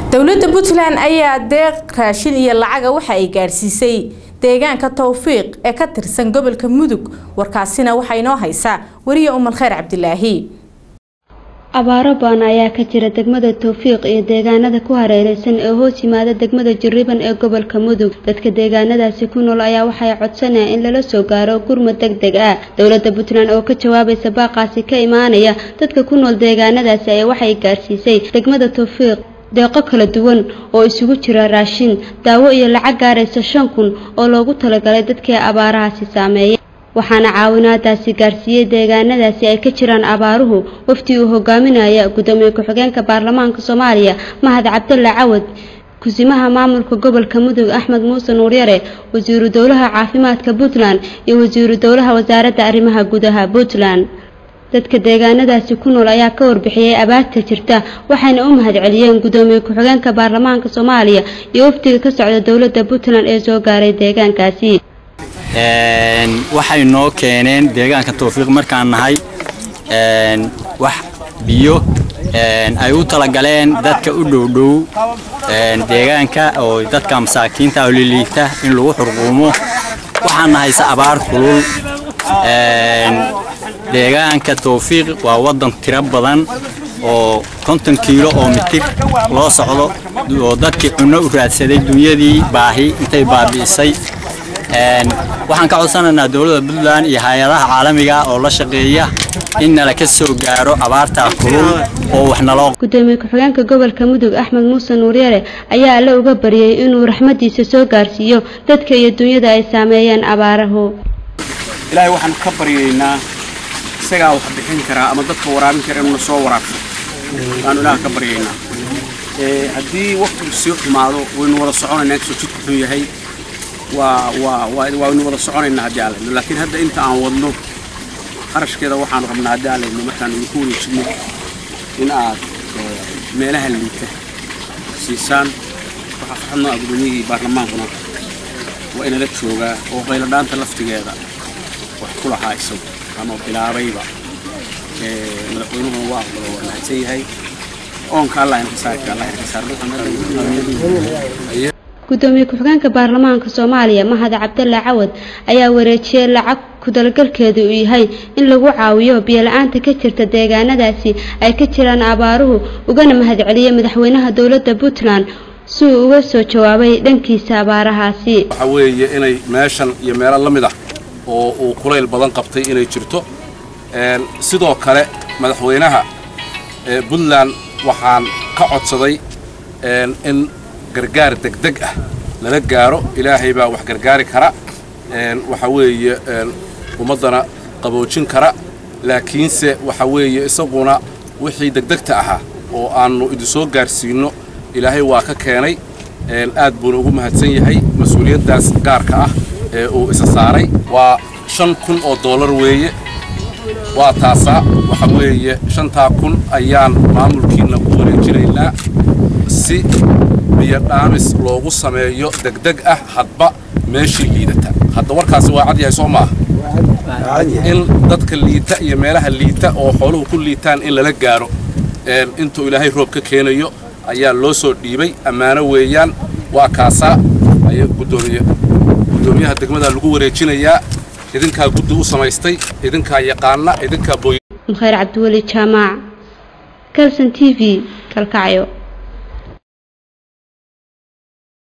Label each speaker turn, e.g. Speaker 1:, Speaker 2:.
Speaker 1: dowladda puntland ayaa deeq raashin iyo lacaga waxa ay gaadhsiisay deegaanka towfiiq ee ka tirsan gobolka mudug warkaasina waxaa inoo haysaa wariye umal kheyr cabdilaahi
Speaker 2: abaaro baan ayaa ka jira degmada towfiiq iyo deegaanada ku hareereysan ee hoos yimaada degmada jariban ee gobolka mudug dadka deegaanadaasi ku nool ayaa waxay codsanayaan in lala soo gaaro gurmad deg deg ah dowladda puntland oo ka jawaabaysa baaqaasi ka imaanaya dadka ku nool deegaanadaasi ayaa waxay gaadhsiisay degmada towfiiq deeqo kala duwan oo isugu jira raashin daawo iyo lacag gaaraysa shan kun oo loogu talagalay dadkii abaarahaasi saameeyay waxaana caawinaadaasi gaarsiiyey deegaanadaasi ay ka jiraan abaaruhu waftii uu hogaaminaya gudoomiye ku-xigeenka baarlamaanka soomaaliya mahad cabdalla cawad kusimaha maamulka gobolka mudug axmed muuse nuuryare wasiiru dowlaha caafimaadka puntland iyo wasiiru dowlaha wasaaradda arrimaha gudaha puntland dadka deegaanadaasi ku nool ayaa ka warbixiyey abaarta jirta waxayna u mahad celiyeen gudoomiye ku-xigeenka baarlamaanka soomaaliya iyo wafdiga ka socda dowladda puntland ee soo gaaray deegaankaasi
Speaker 3: waxay noo keeneen deegaanka towfiiq markaan nahay wax biyo ay u talagaleen dadka u dhowdhow deegaanka oo dadka masaakiinta oo liliita in lagu xurquumo waxaan nahayse abaar kulul deegaanka towfiiq waa waddan tiro badan oo konton kiilo oo mitir loo socdo oo dadkii cunno u raadsaday dunyadii baahi intay baabi'isay waxaan ka codsanaynaa dowladda puntland iyo hay-adaha caalamiga oo la shaqeeya in nala ka soo gaaro abaartaa kulul oo wax naloo
Speaker 2: gudoomiye ku-xigeenka gobolka mudug axmed muuse nuuryare ayaa alle uga baryay inuu raxmadiisa soo gaarsiiyo dadka iyo dunyada ay saameeyeen abaarahu
Speaker 4: ilaahay waxaan ka baryaynaa isagaa wax bixin karaa ama dadka waraabin kara inuu soo waraabso waanu ilaah ka baryaynaa haddii waqtigu sii xumaado waynu wada soconaynaa inkastoo jidku xun yahay waa waa waaynu wada soconaynaa haddii alayno laakiin hadda inta aan wadno qarashkeeda waxaanu rabnaa haddii alayno markaan idinku wareejino in aad meelaha liita siisaan waxaa farxadno ah gudoomiyihii baarlamaankuna waa inala joogaa oo qayladhaanta laftigeeda wax ku lahaa isagu ama bilaabayba madaxweynuhuna waa aqbalo waa mahadsan yahay oonka allah inka saarka allah inka saar
Speaker 2: gudoomiye ku-xigeenka baarlamaanka soomaaliya mahad cabdalla cawad ayaa wareejiyey lacag ku-dalgalkeedu uu yahay in lagu caawiyo biyo-la-aanta ka jirta deegaanadaasi ay ka jiraan abaaruhu ugana mahad celiyey madaxweynaha dowladda puntland si uu uga soo jawaabay dhankiisa abaarahaasi
Speaker 5: waxa weeye inay meeshan iyo meelo la mid ah oo uu kulayl badan qabtay inay jirto sidoo kale madaxweynaha puntland waxaan ka codsaday in gargaar degdeg ah lala gaaro ilaahay baa wax gargaari kara waxa weeye ummaddana qaboojin kara laakiinse waxa weeye isaguna wixii degdegta ahaa oo aannu idinsoo gaarsiinno ilaahay waa ka keenay aad buuna ugu mahadsan yahay mas-uuliyaddaas gaarka ah ee uu isa saaray waa shan kun oo dollar weeye waa taasaa waxa weeye shantaa kun ayaan maamulkiinna ku wareejinaynaa si biyo dhaamis loogu sameeyo degdeg ah hadba meeshii liidata hadda warkaasi waa cad yahay soo maaha in dadka liita iyo meelaha liita oo xooluhu ku liitaan in lala gaaro intuu ilaahay roob ka keenayo ayaa loo soo dhiibay ammaano weeyaan waa kaasaa ay gudoomiye gudoomiyaha degmada lagu wareejinayaa idinkaa guddi u samaystay idinkaa yaqaana idinkaa booy
Speaker 2: khayr cabdiweli jaamaac kalson t v kalkacyo